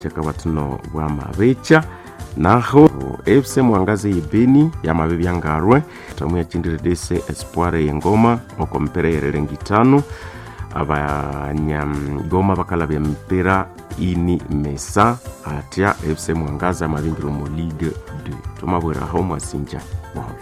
chakabatino bwa mabecha naho fc mwangazi yibeni yamabe byangarwe tamu yachindire dese espoir yengoma oko mpira yererengi tano abanyagoma bakalabya mpira ini mesa atya fc mwangazi amabingiro mu ligue 2 tumabweraho mwasinja boholo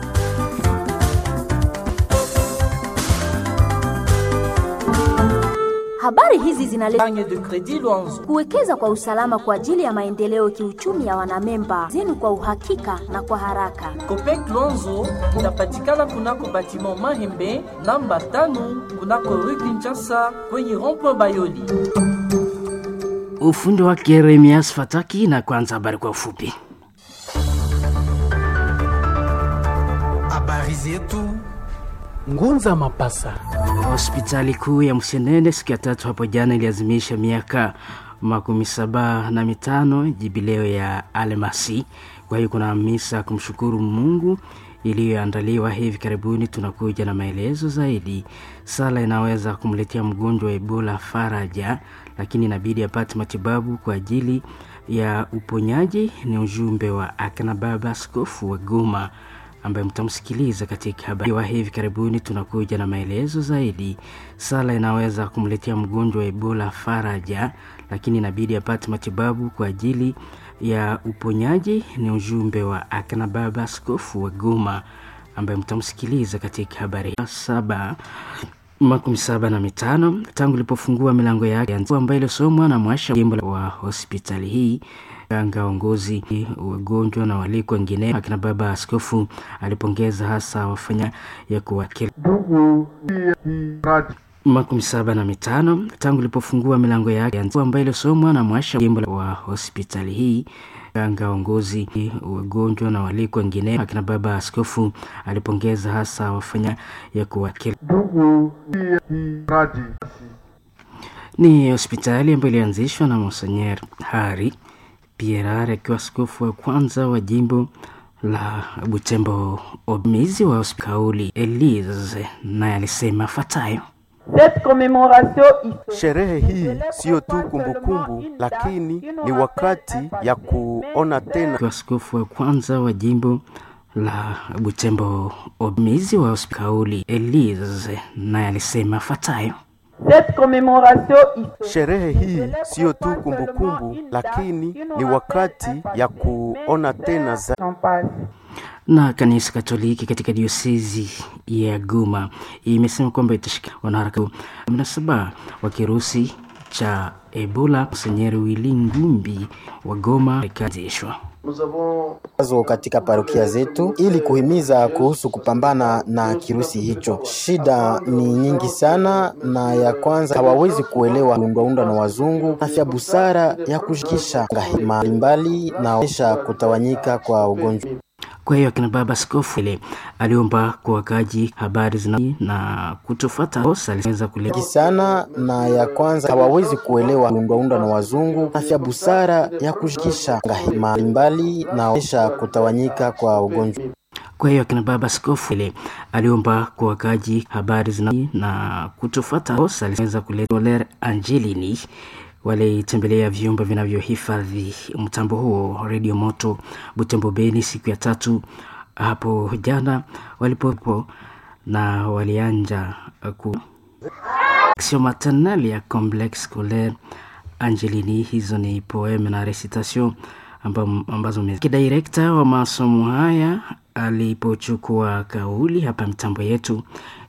Habari hizi zinaletwa Panye de Credit Luanzo. kuwekeza kwa usalama kwa ajili ya maendeleo kiuchumi ya wanamemba zenu kwa uhakika na kwa haraka. Copec Luanzo inapatikana kunako batiment Mahembe namba tano kunako Rue Kinshasa kwenye rond-point Bayoli. Ufundi wake Yeremias Fataki, na kwanza habari kwa ufupi. Habari zetu Ngunza Mapasa. Hospitali kuu ya Msenene siku ya tatu hapo jana iliazimisha miaka makumi saba na mitano jubileo ya Almasi. Kwa hiyo kuna misa kumshukuru Mungu iliyoandaliwa hivi karibuni. Tunakuja na maelezo zaidi. Sala inaweza kumletea mgonjwa wa Ebola faraja, lakini inabidi apate matibabu kwa ajili ya uponyaji. Ni ujumbe wa akina baba askofu wa Goma ambaye mtamsikiliza katika habari wa hivi karibuni. Tunakuja na maelezo zaidi. Sala inaweza kumletea mgonjwa wa Ebola faraja, lakini inabidi apate matibabu kwa ajili ya uponyaji. Ni ujumbe wa akina baba askofu wa Goma ambaye mtamsikiliza katika habari saba makumi saba na mitano tangu ilipofungua milango yake ambayo ilisomwa na mwasha jimbo wa hospitali hii ganga waongozi wagonjwa na waliko wengine. Akina baba askofu alipongeza hasa wafanya ya kuwakili makumi saba na mitano tangu ilipofungua milango yake ambayo ilisomwa na mwasha jimbo wa hospitali hii ganga waongozi wagonjwa na waliko wengine. Akina baba askofu alipongeza hasa wafanya ya kuwakili ni hospitali ambayo ilianzishwa na Monsenyer Hari Pierre akiwa askofu wa kwanza wa jimbo la Butembo. Omizi wa hospitali Elise naye alisema fatayo Sherehe hii siyo tu kumbukumbu, lakini ni wakati ya kuona tena akiwa askofu wa kwanza wa jimbo la Butembo. Omizi wa hospitali Elise naye alisema fatayo Sherehe hii siyo tu kumbukumbu, lakini ni wakati ya kuona tena za na kanisa Katoliki katika diosezi ya Goma imesema kwamba itashika wanaharakati mnasaba wa kirusi cha Ebola. Msenyeri Wili Ngumbi wa Goma ikaanzishwa zo katika parokia zetu ili kuhimiza kuhusu kupambana na kirusi hicho. Shida ni nyingi sana, na ya kwanza hawawezi kuelewa undwaundwa na wazungu, afya busara ya kushikisha mbalimbali na esha kutawanyika kwa ugonjwa. Kwa hiyo akina baba askofu ile aliomba kwa wakaji habari zina na kutofata kosa aliweza kuleta sana, na ya kwanza hawawezi kuelewa undwaundwa na wazungu, afya busara ya kushikisha mbalimbali na esha kutawanyika kwa ugonjwa. Kwa hiyo akina baba askofu ile aliomba kwa wakaji habari zina na kutofata kosa aliweza kuleta Soler Angelini walitembelea vyumba vinavyohifadhi mtambo huo redio moto Butembo Beni siku ya tatu hapo jana walipopo na walianja ku action maternelle ya complexe scolaire Angelini. Hizo ni poeme na recitation ambazo kidirekta wa masomo haya alipochukua kauli hapa mitambo yetu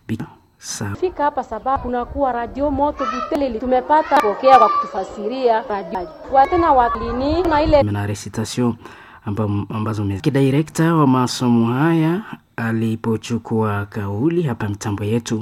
fika hapa sababu kunakuwa radio moto Buteleli, tumepata pokea kwa kutufasiria radio watena walini na ile na recitation ambazo kidirekta wa masomo haya alipochukua kauli hapa mitambo yetu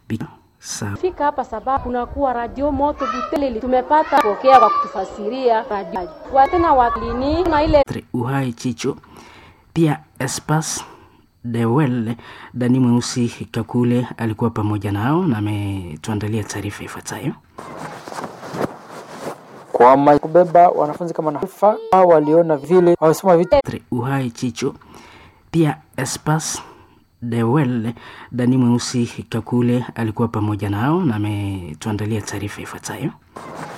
fika hapa sababu kunakuwa radio moto Buteleli, tumepata pokea kwa kutufasiria radio watena walini na ile uhai chicho pia espas Dewel Dani Mweusi Kakule alikuwa pamoja nao na ametuandalia taarifa ifuatayo. Kwa kubeba wanafunzi kama nafa waliona vile wamesoma vitu uhai chicho pia espas Dewel Dani Mweusi Kakule alikuwa pamoja nao na ametuandalia taarifa ifuatayo.